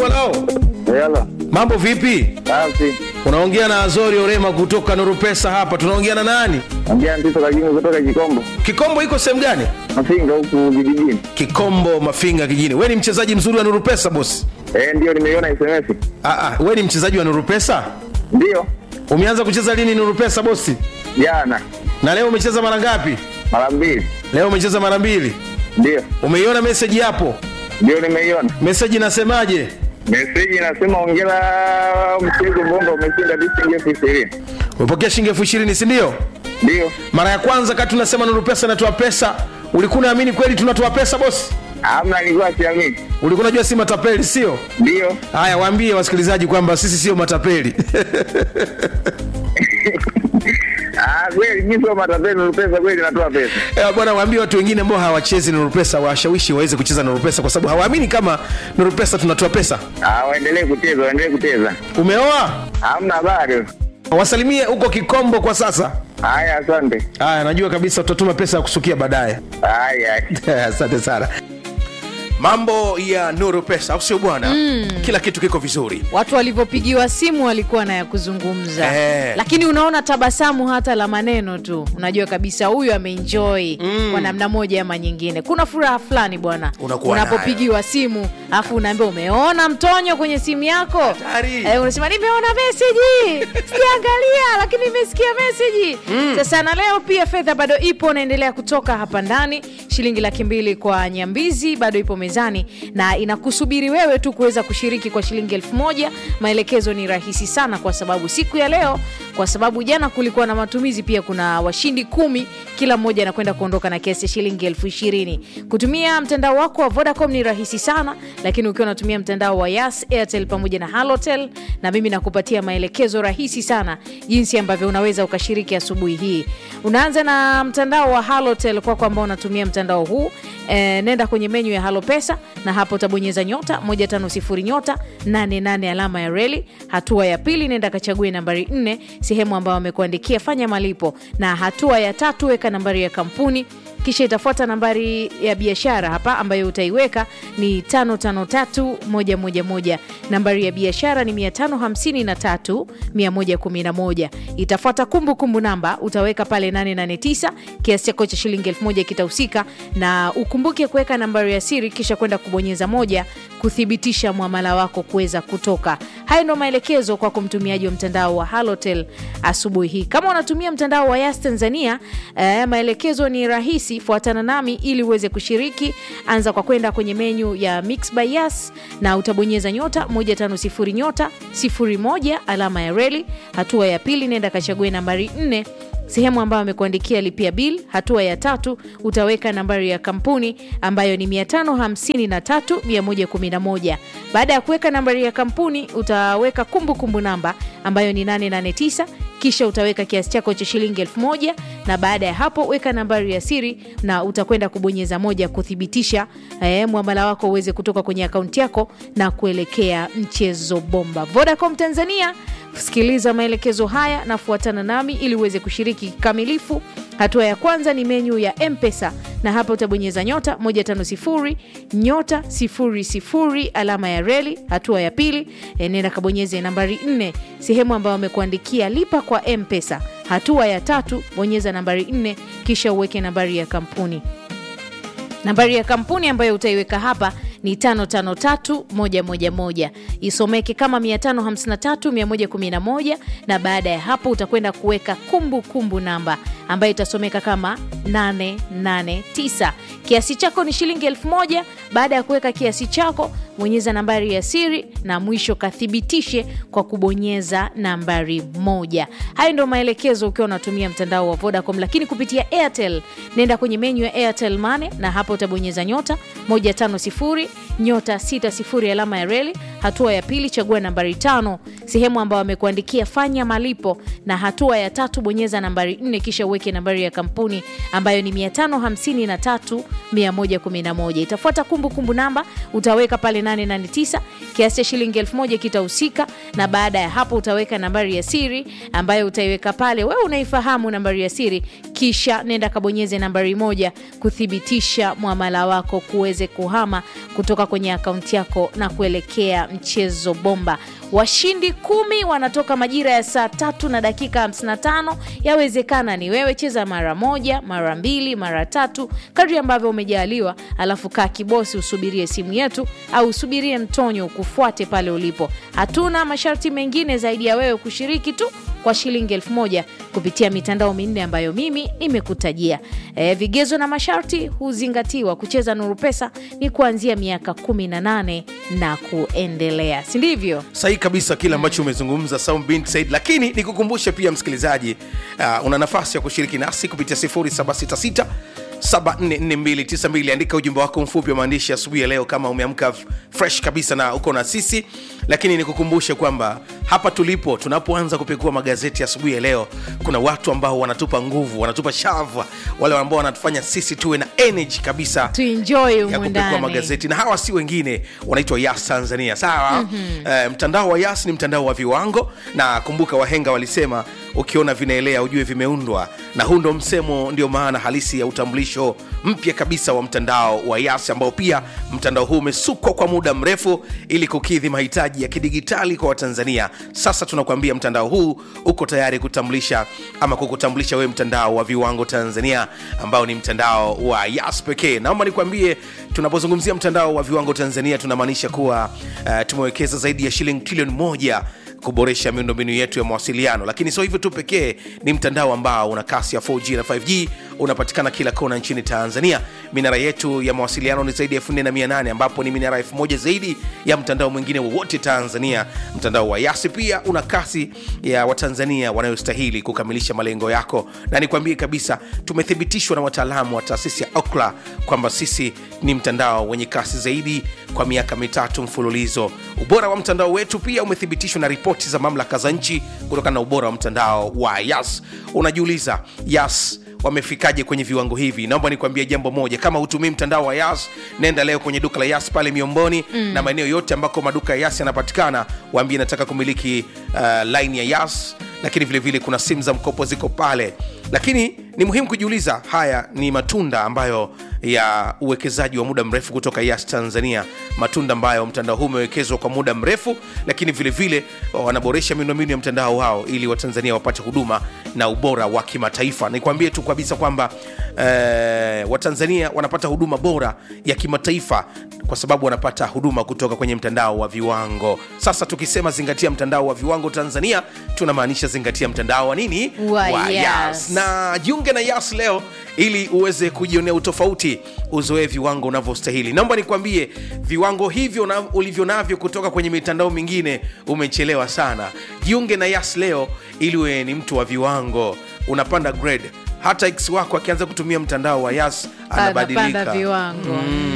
lao Yala. mambo vipi Safi. unaongea na azori orema kutoka nuru pesa hapa tunaongea na nani Ongea Ntito Kagingo kutoka Kikombo. kikombo iko sehemu gani Mafinga huku vijijini. kikombo mafinga kijini we ni mchezaji mzuri wa nuru pesa bosi Eh, ndio nimeiona SMS. Ah, ah, we ni mchezaji wa nuru pesa Ndio. umeanza kucheza lini nuru pesa bosi Jana na leo umecheza mara ngapi mara mbili. leo umecheza mara mbili Ndio. umeiona meseji hapo Ndio nimeiona. meseji inasemaje Meseji inasema ongera mchezo bomba umeshinda shilingi elfu ishirini. umepokea shilingi elfu ishirini sindio Ndio. mara ya kwanza kati tunasema nuru pesa inatoa pesa ulikuwa unaamini kweli tunatoa pesa bosi Hamna nilikuwa siamini. ulikuwa unajua si matapeli sio Ndio. haya waambie wasikilizaji kwamba sisi sio matapeli Ah, kweli jinsi wa matapeli pesa kweli natoa pesa. Eh, bwana waambie watu wengine ambao hawachezi nuru pesa washawishi waweze kucheza nuru pesa kwa sababu hawaamini kama nuru pesa tunatoa pesa Ah, waendelee kucheza, waendelee kucheza. umeoa Hamna bado. wasalimie huko kikombo kwa sasa Haya, asante. haya najua kabisa utatuma pesa ya kusukia baadaye Haya. asante sana mambo ya nuru pesa au sio bwana mm. kila kitu kiko vizuri watu walivyopigiwa simu walikuwa na ya kuzungumza Eh. lakini unaona tabasamu hata la maneno tu unajua kabisa huyu ameenjoy mm. kwa namna moja ama nyingine kuna furaha fulani bwana Unakuwa unapopigiwa simu alafu unaambia umeona mtonyo kwenye simu yako Hatari. eh, unasema nimeona meseji sijaangalia lakini nimesikia meseji mm. sasa na leo pia fedha bado ipo naendelea kutoka hapa ndani shilingi laki mbili kwa nyambizi bado ipo mezani na inakusubiri wewe tu kuweza kushiriki kwa shilingi elfu moja maelekezo ni rahisi sana kwa sababu siku ya leo kwa sababu jana kulikuwa na matumizi pia kuna washindi kumi kila mmoja anakwenda kuondoka na kiasi ya shilingi elfu ishirini kutumia mtandao wako wa vodacom ni rahisi sana lakini ukiwa unatumia mtandao wa yas airtel pamoja na halotel na mimi nakupatia maelekezo rahisi sana jinsi ambavyo unaweza ukashiriki asubuhi hii unaanza na mtandao wa halotel kwako ambao unatumia mtandao huu e, nenda kwenye menyu ya halo pesa na hapo utabonyeza nyota 150 nyota 88 alama ya reli hatua ya pili nenda kachague nambari 4 sehemu ambayo wamekuandikia fanya malipo na hatua ya tatu weka nambari ya kampuni kisha itafuata nambari ya biashara hapa ambayo utaiweka ni 553111 nambari ya biashara ni 553111 itafuata kumbukumbu namba utaweka pale 889 kiasi chako cha shilingi 1000 kitahusika na ukumbuke kuweka nambari ya siri kisha kwenda kubonyeza moja kuthibitisha mwamala wako kuweza kutoka hayo ndo maelekezo kwa kumtumiaji wa mtandao wa halotel asubuhi hii kama unatumia mtandao wa yas tanzania eh, maelekezo ni rahisi fuatana nami ili uweze kushiriki anza kwa kwenda kwenye menyu ya mix by yas na utabonyeza nyota 150 nyota 01 alama ya reli hatua ya pili nenda kachague nambari 4 sehemu ambayo amekuandikia lipia bil hatua ya tatu utaweka nambari ya kampuni ambayo ni 553111 baada ya kuweka nambari ya kampuni utaweka kumbukumbu kumbu namba ambayo ni 889 kisha utaweka kiasi chako cha shilingi 1000 na baada ya hapo weka nambari ya siri na utakwenda kubonyeza moja kuthibitisha eh, mwamala wako uweze kutoka kwenye akaunti yako na kuelekea mchezo bomba vodacom tanzania sikiliza maelekezo haya na fuatana nami ili uweze kushiriki kikamilifu hatua ya kwanza ni menyu ya mpesa na hapa utabonyeza nyota 150 nyota 00 alama ya reli hatua ya pili eh, nenda kabonyeze nambari 4 sehemu ambayo amekuandikia lipa kwa mpesa hatua ya tatu bonyeza nambari 4 kisha uweke nambari ya kampuni nambari ya kampuni ambayo utaiweka hapa ni 553111 isomeke kama 553111 na baada ya hapo utakwenda kuweka kumbukumbu namba ambayo itasomeka kama 889 kiasi chako ni shilingi 1000 baada ya kuweka kiasi chako bonyeza nambari ya siri na mwisho kathibitishe kwa kubonyeza nambari moja hayo ndio maelekezo ukiwa unatumia mtandao wa vodacom lakini kupitia airtel nenda kwenye menyu ya airtel mane na hapo utabonyeza nyota 150 nyota 60 alama ya reli hatua ya pili chagua nambari tano sehemu ambayo amekuandikia fanya malipo na hatua ya tatu bonyeza nambari 4 kisha uweke nambari ya kampuni ambayo ni 553111 itafuata kumbukumbu namba utaweka pale 889 kiasi cha shilingi 1000 kitahusika na baada ya hapo utaweka nambari ya siri ambayo utaiweka pale wewe unaifahamu nambari ya siri kisha nenda kabonyeze nambari moja kuthibitisha mwamala wako kuweze kuhama kutoka kwenye akaunti yako na kuelekea ya mchezo bomba. Washindi kumi wanatoka majira ya saa tatu na dakika 55. Yawezekana ni wewe, cheza mara moja, mara mbili, mara tatu, kadri ambavyo umejaliwa, alafu kaa kibosi, usubirie simu yetu au usubirie mtonyo ukufuate pale ulipo. Hatuna masharti mengine zaidi ya wewe kushiriki tu kwa shilingi elfu moja kupitia mitandao minne ambayo mimi nimekutajia. E, vigezo na masharti huzingatiwa. Kucheza Nuru Pesa ni kuanzia miaka 18 na kuendelea, si ndivyo? sahihi kabisa kile ambacho umezungumza Saum bin Said, lakini nikukumbushe pia msikilizaji, uh, una nafasi ya kushiriki nasi kupitia 0766 744292 andika ujumbe wako mfupi wa maandishi asubuhi ya leo kama umeamka f- fresh kabisa na uko na sisi lakini nikukumbushe kwamba hapa tulipo tunapoanza kupekua magazeti asubuhi ya leo kuna watu ambao wanatupa nguvu wanatupa shava wale ambao wanatufanya sisi tuwe na energy kabisa Tuenjoy ya humu kupekua ndani. magazeti na hawa si wengine wanaitwa yas tanzania sawa mm-hmm. uh, mtandao wa yas ni mtandao wa viwango na kumbuka wahenga walisema ukiona vinaelea ujue vimeundwa na huu ndo msemo ndio maana halisi ya utambulisho mpya kabisa wa mtandao wa yas ambao pia mtandao huu umesukwa kwa muda mrefu ili kukidhi mahitaji ya kidigitali kwa watanzania sasa tunakuambia mtandao huu uko tayari kutambulisha ama kukutambulisha wewe mtandao wa viwango tanzania ambao ni mtandao wa yas pekee naomba nikwambie tunapozungumzia mtandao wa viwango tanzania tunamaanisha kuwa uh, tumewekeza zaidi ya shilingi trilioni moja kuboresha miundombinu yetu ya mawasiliano lakini sio hivyo tu pekee ni mtandao ambao una kasi ya 4g na 5g unapatikana kila kona nchini tanzania minara yetu ya mawasiliano ni zaidi ya 4800 ambapo ni minara 1000 zaidi ya mtandao mwingine wowote tanzania mtandao wa yasi pia una kasi ya watanzania wanayostahili kukamilisha malengo yako na nikwambie kabisa tumethibitishwa na wataalamu wa taasisi ya okla kwamba sisi ni mtandao wenye kasi zaidi kwa miaka mitatu mfululizo ubora wa mtandao wetu pia umethibitishwa na ripoti za mamlaka za nchi kutokana na ubora wa mtandao wa yas unajiuliza yas wamefikaje kwenye viwango hivi naomba nikuambia jambo moja kama hutumii mtandao wa yas nenda leo kwenye duka la yas pale miomboni mm. na maeneo yote ambako maduka ya yas yanapatikana waambie nataka kumiliki uh, line ya yas lakini vile vile kuna simu za mkopo ziko pale lakini ni muhimu kujiuliza haya ni matunda ambayo ya uwekezaji wa muda mrefu kutoka yas tanzania matunda ambayo mtandao huu umewekezwa kwa muda mrefu lakini vile vile wanaboresha miundombinu ya mtandao wao ili watanzania wapate huduma na ubora wa kimataifa nikwambie tu kabisa kwamba eh, watanzania wanapata huduma bora ya kimataifa kwa sababu wanapata huduma kutoka kwenye mtandao wa viwango sasa tukisema zingatia mtandao wa viwango tanzania tunamaanisha zingatia mtandao wa nini Wa Yas. na jiunge na yas leo ili uweze kujionea utofauti uzoee viwango unavyostahili naomba nikwambie viwango hivyo na, ulivyo navyo kutoka kwenye mitandao mingine umechelewa sana jiunge na yas leo ili uwe ni mtu wa viwango unapanda grade hata x wako akianza kutumia mtandao wa yas Anapanda anabadilika viwango